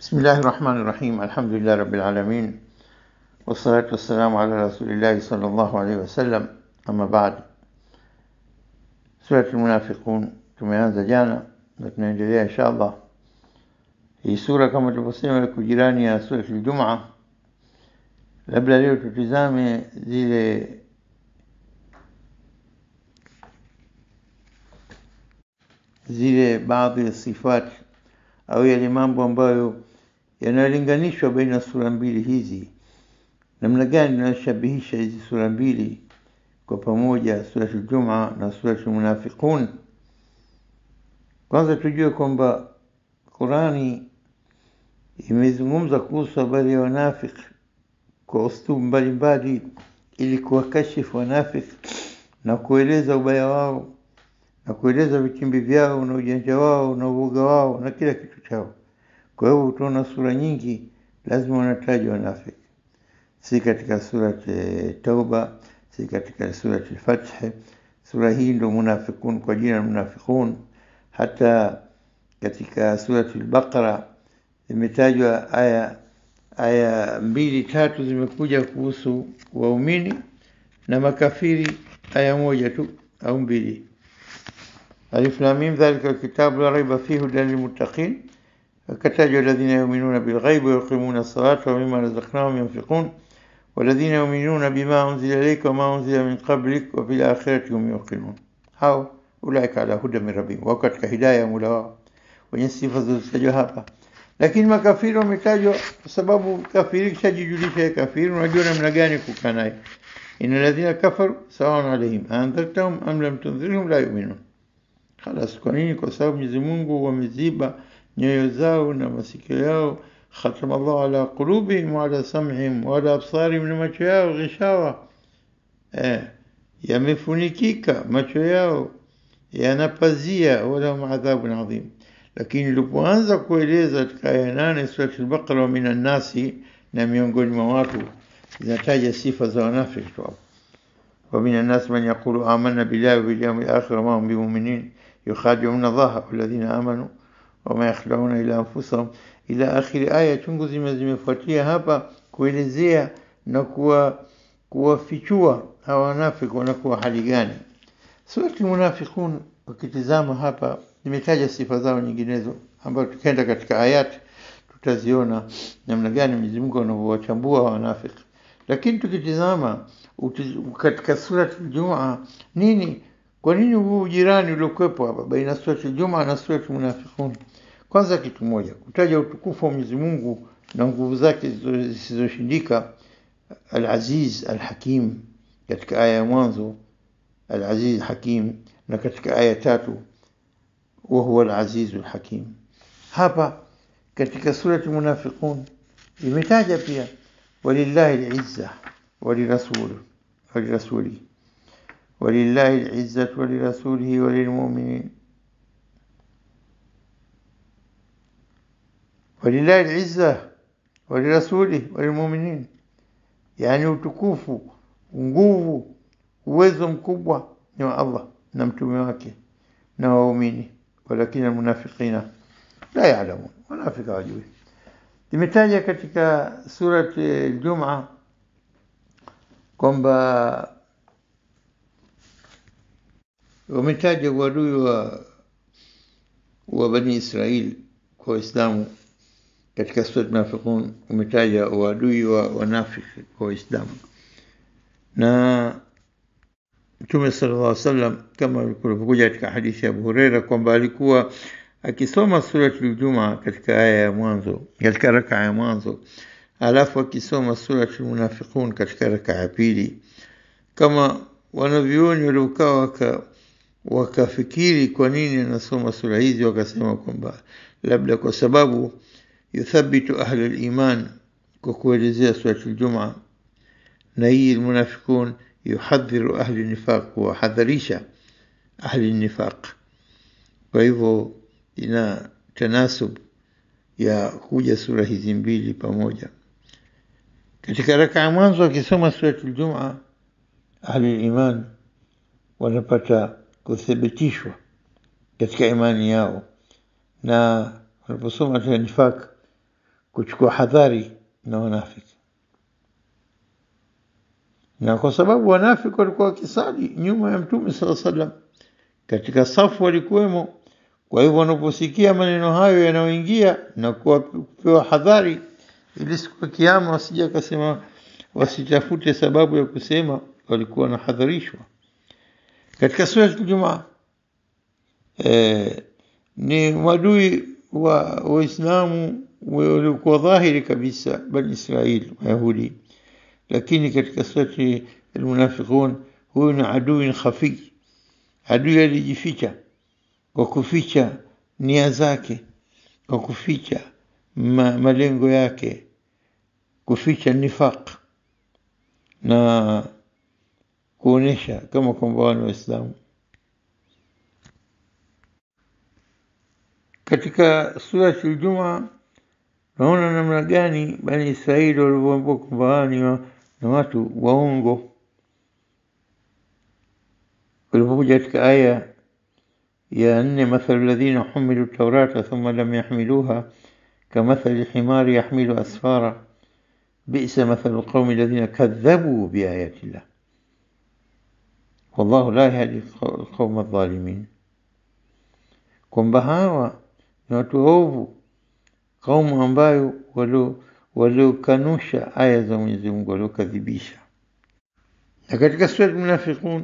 بسم الله الرحمن الرحيم الحمد لله رب العالمين والصلاة والسلام على رسول الله صلى الله عليه wasallam ama baad Surat Almunafiqun tumeanza jana na tunaendelea insha Allah. Hii sura kama tulivyosema iko jirani ya Surat Aljumaa. Labda leo tutizame zile zile baadhi ya sifat au yale mambo ambayo yanalinganishwa baina sura mbili hizi, namna gani inashabihisha hizi sura mbili kwa pamoja, Surat Aljumaa na Surat Almunafiqun. Kwanza tujue kwamba Qurani imezungumza kuhusu habari ya wanafiki kwa ustubu mbalimbali, ili kuwakashifu wanafiki na kueleza ubaya wao na kueleza vitimbi vyao na ujanja wao na uoga wao na kila kitu chao. Kwa hivyo utaona sura nyingi lazima wanataja wanafiki, si katika surat Tauba, si katika surat Al-Fath. Sura hii ndo munafiqun kwa jina la munafiqun. Hata katika surat Al-Baqara imetajwa aya aya mbili tatu zimekuja kuhusu waumini na makafiri, aya moja tu au mbili. Alif lam mim dhalika alkitabu la raiba fihi hudan lilmuttaqin akatajwa alladhina yu'minuna bilghaibi wa yuqimuna as-salata wa mimma razaqnahum yunfiqun والذين يؤمنون بما أنزل إليك وما أنزل من قبلك وفي الآخرة هم يوقنون hao ulaika ala huda min rabbihim, wako katika hidaya ya Mola wao, wenye sifa zilizotajwa hapa. Lakini makafiri wametajwa kwa sababu kafiri kishajijulisha ya kafiri, unajua namna gani kukaa naye. Inna alladhina kafaru sawaun alaihim aandhartahum am lam tundhirhum la yu'minun. Khalas, kwa nini? Kwa sababu Mwenyezi Mungu wameziba nyoyo zao na masikio yao khatama Allahu ala qulubihim wa ala sam'ihim wa ala absarihim, na macho yao ghishawa, eh, yamefunikika macho yao yanapazia, walahum adhabun adhim. Lakini ilipoanza kueleza katika aya nane Surat al-Baqara, wa minan nasi, na miongoni mwa watu, zinataja sifa za wanafiki tu hapo. wa minan nasi man yaqulu amanna billahi wa bil yawmil akhir wa ma hum bimuminin yukhadi'una Allaha walladhina amanu wama yakhda'una ila anfusahum ila akhiri aya chungu zima zimefuatia hapa kuelezea na kuwa kuwafichua hawa wanafiki wanakuwa hali gani. Surati Munafiqun ukitizama hapa nimetaja sifa zao nyinginezo, ambayo tukienda katika ayati tutaziona namna gani Mwenyezi Mungu anavyowachambua wanafiki. Lakini tukitizama katika surati Aljumaa nini, kwa nini huu ujirani uliokuwepo hapa baina surati Aljumaa na surati Munafiqun? Kwanza kitu moja, kutaja utukufu wa Mwenyezi Mungu na nguvu zake zisizoshindika, Al-Aziz Al-Hakim katika aya ya mwanzo, Al-Aziz Hakim, na katika aya tatu, wa huwa Al-Aziz Al-Hakim. Hapa katika surati Munafiqun imetaja pia walillahi al-izza walirasul walirasuli walillahi al-izza walirasulihi walilmu'minin walillahi al-izza walirasuli walilmuminin, yani utukufu, nguvu, uwezo mkubwa ni wa Allah na mtume wake na waumini, walakini almunafiqina la ya'lamun, wanafika wajui. Imetaja katika surati Al-Jum'a kwamba wametaja uadui wa wa Bani Israili kwa Waislamu katika sura Munafiqun umetaja uadui wa wanafiki kwa Waislamu, na Mtume sallallahu alaihi wasallam kama kulivyokuja katika hadithi ya Abu Huraira kwamba alikuwa akisoma surati Al-Jumaa katika aya ya mwanzo, katika raka ya mwanzo, alafu akisoma surati Munafiqun katika raka ya pili, kama wanavyuoni waliokaa waka wakafikiri kwa nini anasoma sura hizi, wakasema kwamba labda kwa sababu yuthabitu ahli liman kwa kuelezea surati Aljumaa, na hii Almunafiqun yuhadhiru ahli nifaq, kuwahadharisha ahli nifaq. Kwa hivyo ina tanasub ya kuja sura hizi mbili pamoja. Katika raka ya mwanzo akisoma surati Aljumaa, ahli liman wanapata kuthibitishwa katika imani yao, na wanaposoma katika nifaq kuchukua hadhari na wanafiki, na kwa sababu wanafiki walikuwa wakisali nyuma ya Mtume sala salam, katika safu walikuwemo. Kwa hivyo wanaposikia maneno hayo yanayoingia na kupewa hadhari, ili siku ya Kiyama wasija akasema, wasitafute sababu ya kusema walikuwa wanahadharishwa. Katika sura Jumaa eh, ni madui wa Waislamu waliokuwa dhahiri kabisa, Bani Israili Mayahudi, lakini katika surati Almunafiqun, huyu ni adui khafi, adui alijificha kwa kuficha nia zake, kwa kuficha ma, malengo yake, kuficha nifaq na kuonesha kama kwamba wani Waislamu. Katika surati Aljuma naona namna gani Bani Israili walivyoambiwa kwamba wao ni na watu waongo. Walipokuja katika aya ya nne, mathalu ladhina humilu taurata thumma lam yahmiluha kamathali himari yahmilu asfara bisa mathalu qaumi ladhina kadhabu biayati llah wallahu la yahdi alqauma aldhalimin, kwamba hawa ni watu waovu, kaumu ambayo waliokanusha aya za Mwenyezi Mungu, waliokadhibisha. Na katika sura Almunafiqun,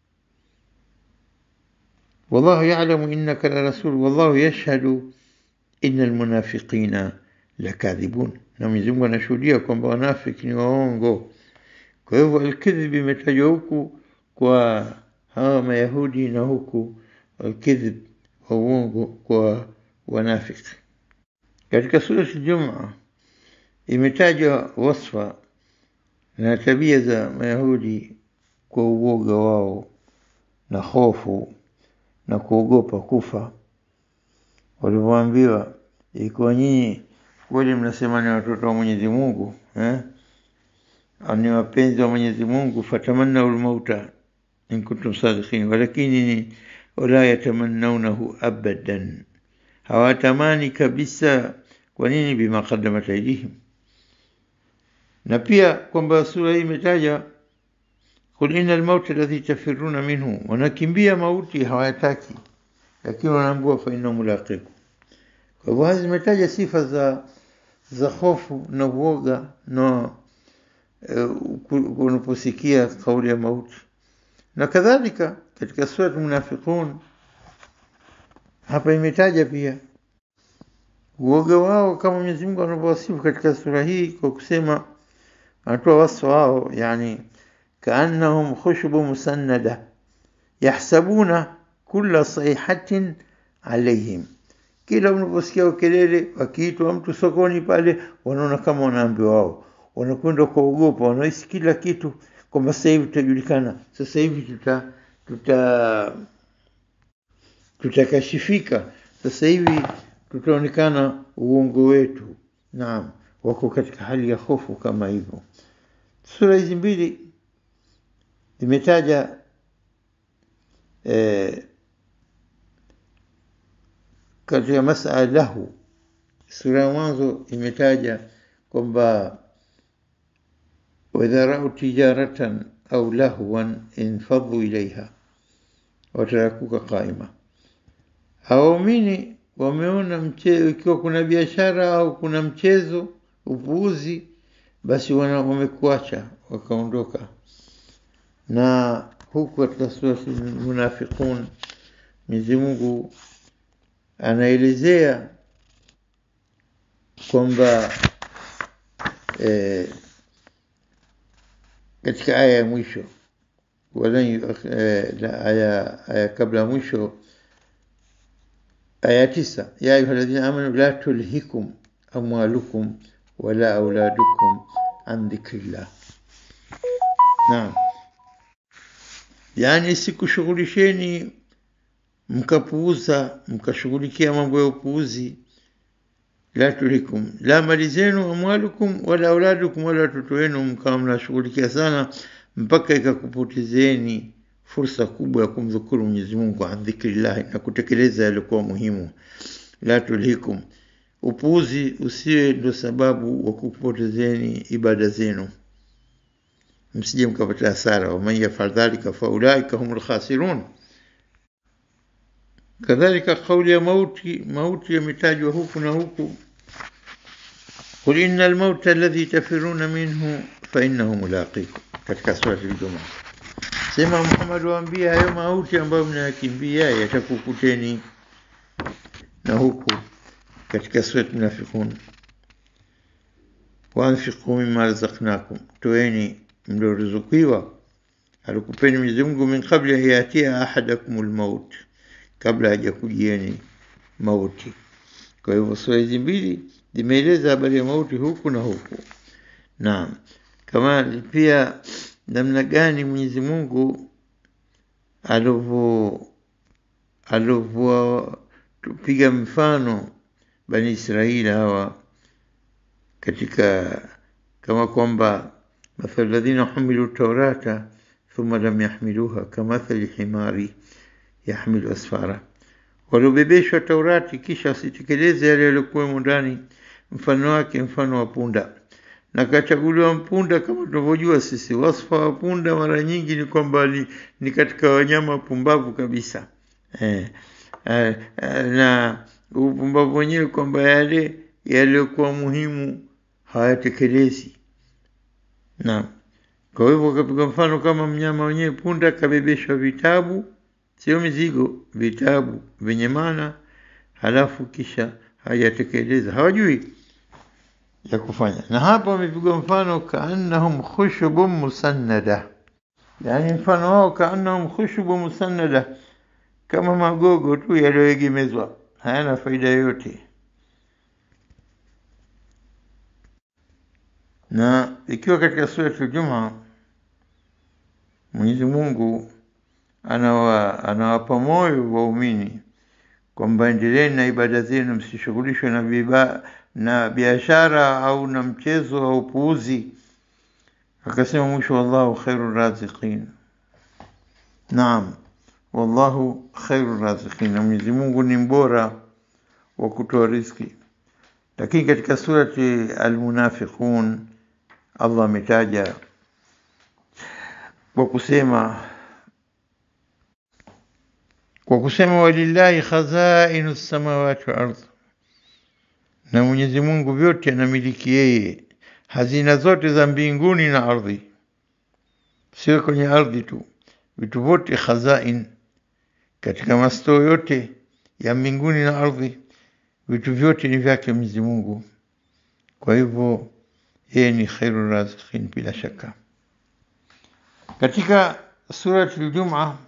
wallahu ya'lamu innaka la rasul wallahu yashhadu inna almunafiqina lakadhibun, na Mwenyezi Mungu anashuhudia kwamba wanafiki ni waongo. Kwa hivyo alkidhib imetajwa huku kwa hawa Mayahudi na huku alkidhib wa uongo kwa wanafiki. Katika surati Juma imetajwa wasfa na tabia za Mayahudi kwa uoga wao na hofu na kuogopa kufa, walivyoambiwa, ikiwa nyinyi kweli mnasema ni watoto wa Mwenyezi Mungu eh, ni wapenzi wa Mwenyezi Mungu, fatamannaul mauta in kuntum sadiqin, walakini wala yatamannaunahu abadan, hawatamani kabisa. Kwa nini? Bima qaddamat aydihim. Na pia kwamba sura hii imetaja qul inna almauta alladhi tafiruna minhu, wanakimbia mauti hawayataki, lakini wanaambiwa fa innahu mulaqikum. Kwa hivyo hizi zimetaja sifa za za hofu na uoga na unaposikia kauli ya mauti na kadhalika katika sura Munafiqun hapa imetaja pia uoga wao kama Mwenyezi Mungu anavyowasifu katika sura hii kwa kusema, anatoa wasfu wao, yani kaannahum khushubu musannada yahsabuna kulla sayhatin alaihim, kila unaposikia kelele, wakiitwa mtu sokoni pale, wanaona kama wanaambiwa wao, wanakwenda kuogopa, wanahisi kila kitu kwamba sasa hivi tutajulikana, sasa hivi tuta tuta tutakashifika, sasa hivi tutaonekana uongo wetu. Naam, wako katika hali ya hofu kama hivyo. Sura hizi mbili zimetaja eh, katika masala lahu. Sura ya mwanzo imetaja kwamba waidha rau tijaratan au lahwan infadhu ilaiha watarakuka qaima. Hawaumini wameona mchezo, ikiwa kuna biashara au kuna mchezo upuuzi, basi wana wamekuacha wakaondoka. Na huku katika surati Munafiqun Mwenyezi Mungu anaelezea kwamba eh, katika aya ya mwisho walan aya aya kabla mwisho aya tisa ya ayuha alladhina amanu la tulhikum amwalukum wala auladukum an dhikrillah. Naam, yani sikushughulisheni mkapuuza mkashughulikia mambo ya upuuzi. La tulhikum, la mali zenu, amwalukum wala auladukum, wala watoto wenu mkawa mnashughulikia sana mpaka ikakupotezeni fursa kubwa ya kumdhukuru Mwenyezi Mungu an dhikrillahi, na kutekeleza yaliokuwa muhimu. La tulhikum, upuuzi usiwe ndo sababu wa kupotezeni ibada zenu msije mkapata hasara waman yafal dhalika faulaika hum lkhasirun kadhalika kauli ya mauti mauti yametajwa huku na huku qul ina almauta alladhi tafiruna minhu fainahu mulaqikum katika surati ljumaa sema muhammad waambia hayo mauti ambayo mnayakimbia yatakukuteni na huku katika surati munafiqun waanfiqu mima razaqnakum toeni mlioruzukiwa alikupeni Mwenyezi Mungu min kabla yatia ahadakum lmaut kabla hajakujieni mauti kwa hivyo sura hizi mbili zimeeleza habari ya mauti huku na huku naam kama pia namna gani Mwenyezi Mungu alivyo alivyotupiga mfano bani Israeli hawa katika kama kwamba مثل الذين حملوا التوراة ثم لم يحملوها كمثل حمار يحمل أسفارا waliobebeshwa Taurati kisha wasitekeleze yale yaliyokuwemo ndani, mfano wake mfano wa punda. Na kachaguliwa mpunda, kama tunavyojua sisi, wasfa wa punda mara nyingi ni kwamba ni, ni katika wanyama pumbavu kabisa eh, eh, eh, na upumbavu wenyewe kwamba yale yaliyokuwa muhimu hayatekelezi Naam. Kwa hivyo kapiga mfano kama mnyama wenyewe punda kabebeshwa vitabu, sio mizigo, vitabu vyenye maana, halafu kisha hajatekeleza, hawajui ya kufanya. Na hapa wamepigwa mfano kaannahum khushubun musannada, yaani mfano wao kaannahum khushubun musannada, kama magogo tu yaliyoegemezwa, hayana faida yoyote. na ikiwa katika sura Juma Mwenyezi Mungu anawa anawapa moyo waumini kwamba endeleeni na ibada zenu, msishughulishwe na biba, na biashara au na mchezo au puuzi. Akasema mwisho, wallahu khairu raziqin. Naam, wallahu khairu raziqin, na Mwenyezi Mungu ni mbora wa kutoa riziki. Lakini katika surati Almunafiqun Allah ametaja kwa kusema kwa kusema walillahi khazainu samawati wal ardh, na Mwenyezi Mungu vyote anamiliki yeye, hazina zote za mbinguni na ardhi, sio kwenye ardhi tu, vitu vyote khazain, katika mastoo yote ya mbinguni na ardhi, vitu vyote ni vyake Mwenyezi Mungu. Kwa hivyo yeye ni khairu raziqin bila shaka. Katika surati Al-Jum'a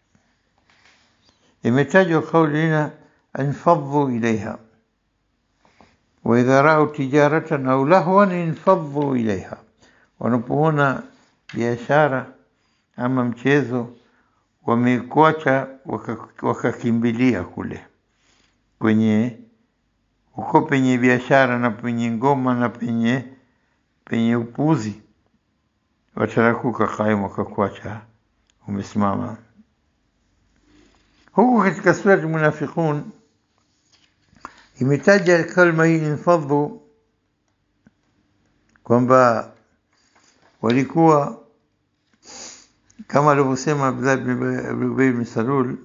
imetajwa kauli lina anfadhu ilaiha wa idha ra'u tijaratan au lahwan infadhu ilaiha, wanapoona biashara ama mchezo wamekuacha wakakimbilia kule kwenye uko penye biashara na penye ngoma na penye penye upuzi, watarakuka kaimu, wakakuacha umesimama. Huku katika surati Munafiqun imetaja kalma hii infadhu, kwamba walikuwa kama alivyosema Abdullah bin Ubay bin Salul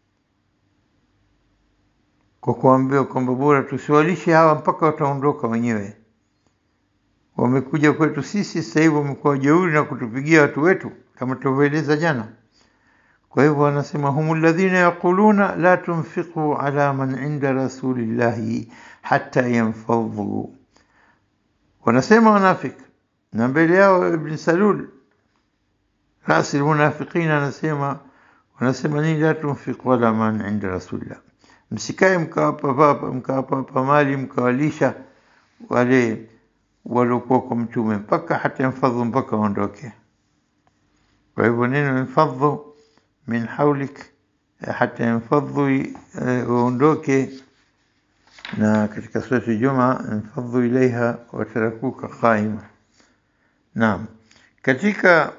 kwa kuambiwa kwamba bora tusiwalishe hawa mpaka wataondoka wenyewe. Wamekuja kwetu sisi sasa hivi, wamekuwa jeuri na kutupigia watu wetu, kama tulivyoeleza jana. Kwa hivyo wanasema humu alladhina yaquluna la tunfiqu ala man inda rasulillahi hatta yanfadhu, wanasema wanafik, na mbele yao Ibn Salul rasi almunafiqina anasema wanasema nini? La tunfiqu ala man inda rasulillah msikae mkawapa mkawapa mali mkawalisha wale waliokuwa kwa mtume mpaka hata infadhu mpaka waondoke. Kwa hivyo neno infadhu min haulik hata infadhu waondoke, na katika surati Juma infadhu ilaiha watarakuka qaima. Naam, katika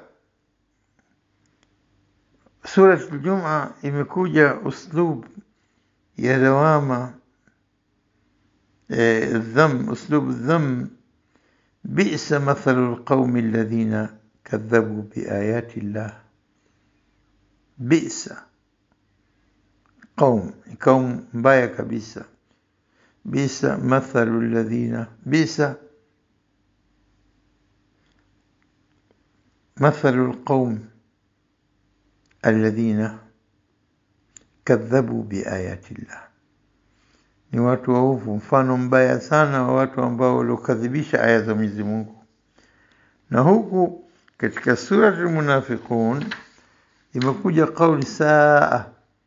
surati Juma imekuja uslub ya lawama eh, dham uslubu dham bisa mathalu lqaumi alladhina kadhabu biayati llah bisa qaum ni kaum mbaya kabisa bisa mathalu alladhina bisa mathalu lqaum alladhina kadhabu biayati llah ni watu waovu mfano mbaya sana wa watu ambao waliokadhibisha aya za Mwenyezi Mungu na huku katika surati Almunafiqun imekuja kauli saa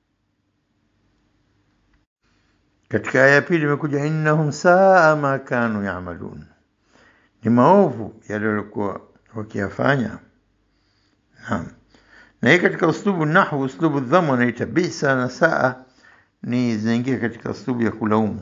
katika aya ya pili imekuja innahum saa ma kanu yamalun ni maovu yale waliokuwa wakiyafanya naam na hii katika uslubu nahwu uslubu dhamu wanaita bisa na saa ni zinaingia katika uslubu ya kulaumu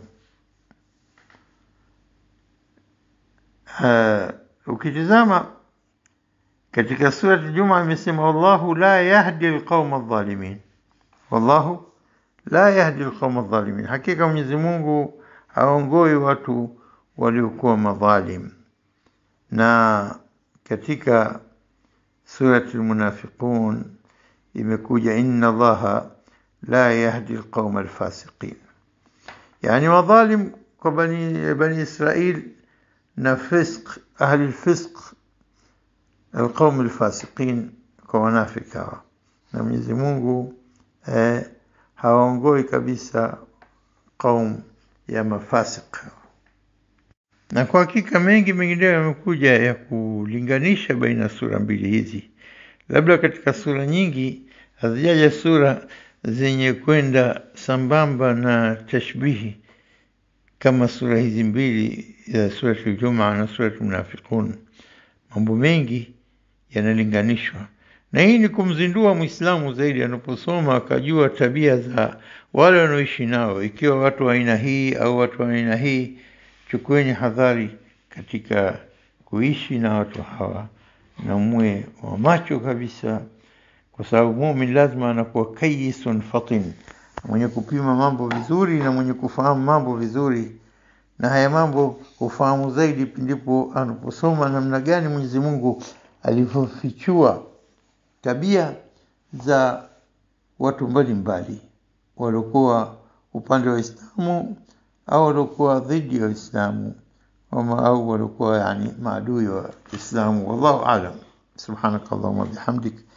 uh, ukitizama katika surati Juma imesema wallahu la yahdi alqauma adh-dhalimin wallahu la yahdi alqauma adh-dhalimin hakika Mwenyezi Mungu haongoi watu waliokuwa madhalim na katika surati almunafiqun imekuja inna allaha la yahdi alqauma alfasiqin yani madhalim kwa bani bani Israil na fisq ahli alfisq alqaum alfasiqin kwa wanafiki hawa na Mwenyezi Mungu eh, hawaongoi kabisa qaum ya mafasik na kwa hakika mengi mengineyo yamekuja ya kulinganisha baina sura mbili hizi labda katika sura nyingi hazijaja sura zenye kwenda sambamba na tashbihi kama sura hizi mbili za surati Al-Jumu'a na surati Munafiqun. Mambo mengi yanalinganishwa, na hii ni kumzindua Muislamu zaidi anaposoma akajua tabia za wale wanaoishi nao, ikiwa watu wa aina hii au watu wa aina hii. Chukueni hadhari katika kuishi na watu hawa na muwe wa macho kabisa, kwa sababu mumin lazima anakuwa kayisun fatin, mwenye kupima mambo vizuri na mwenye kufahamu mambo vizuri na haya mambo hufahamu zaidi pindipo anaposoma namna gani Mwenyezi Mungu alivyofichua tabia za watu mbalimbali waliokuwa upande wa Uislamu au waliokuwa dhidi ya Uislamu au waliokuwa yani maadui wa Uislamu. Wallahu aalam. Subhanakallahumma bihamdik